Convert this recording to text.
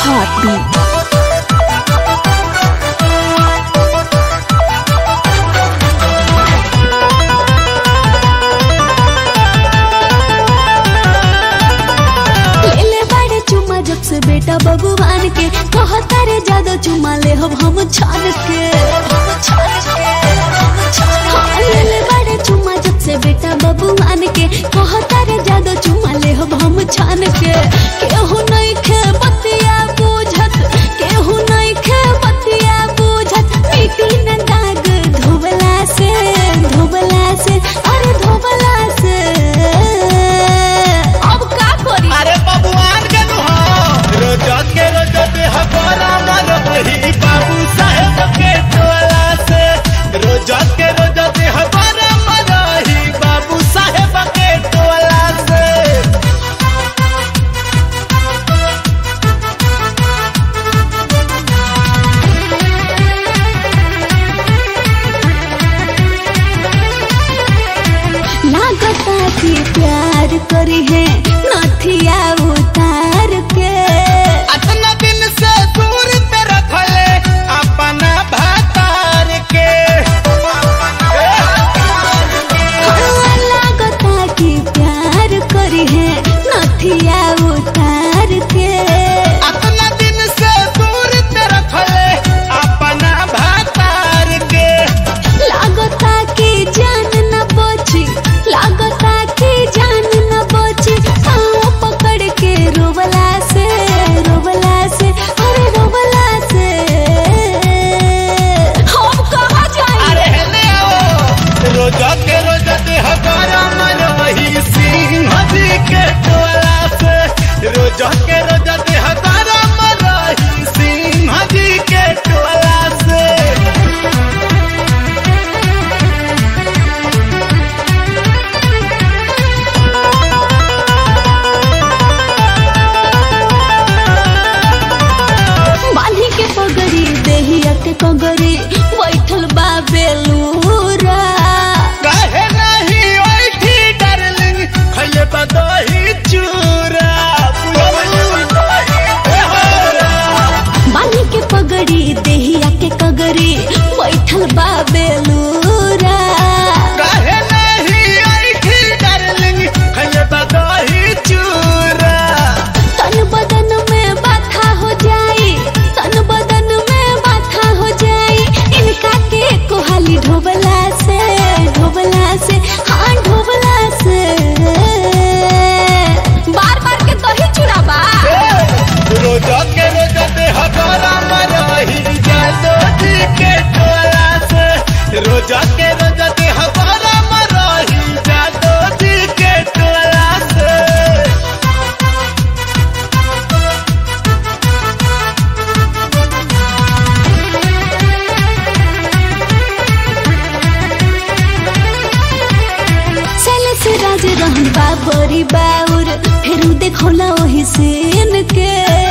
heartbeat. लेले बाड़े चुमा जब से बेटा भगवान के कहता रे ज्यादा चुमा ले हम हम छान के हाँ, लेले बाड़े चुमा जब से बेटा भगवान के कहता रे ज्यादा चुमा ले हम हम छान के केहू नहीं खे बतिया बुझत केहू नहीं खे बतिया बुझत मिट्टी न दाग धोबला से धोबला से अरे धोबला से अब का करी अरे बबुआन के नुहा रोज के रोज देह गोरा मर वही बाबू साहेब के टोला से रोज के रोज देह गोरा मर वही बाबू साहेब के टोला से लागता कि प्यार करी है नथिया उतार के अतना दिन से दूर पे रखले अपना भातार के हाँ, लागता कि प्यार करी है नथिया उतार के अतना दिन से दूर पे रखले अपना भातार के लागता कि जान न बची लागता कि जान न बची पाँव पकड़ के रोबला से रोबला से अरे रोबला से हम कहाँ जाए अरे हेले आओ रोज के रोज देह गरम वही सिंह जी के टोला से रोज के रोज देह गरम रही सिंह जी के टोला से बांधी के पगड़ी देहिया के पगड़ी बैठल बा बेलूरा कहे नहीं ओठी डार्लिंग खले बदही चूरा बांधी के पगड़ी देहिया के कगड़ी बैठल बा बेलूरा कहे नहीं ओठी डार्लिंग खले बदही चूरा तन बदन में बाथा हो जाई तन बदन में बाथा हो जाई इनका के कोहाली ढोबला से ढोबला से हाँ ढोबला से बार बार के दही चुराबा रोज के रोज देह गरम रही जादो जी के टोला से रोज के रोज देह गरम रही जादो जी के टोला से चले से राज रहन बाबरी बाउर फिर देखौला वही सीन के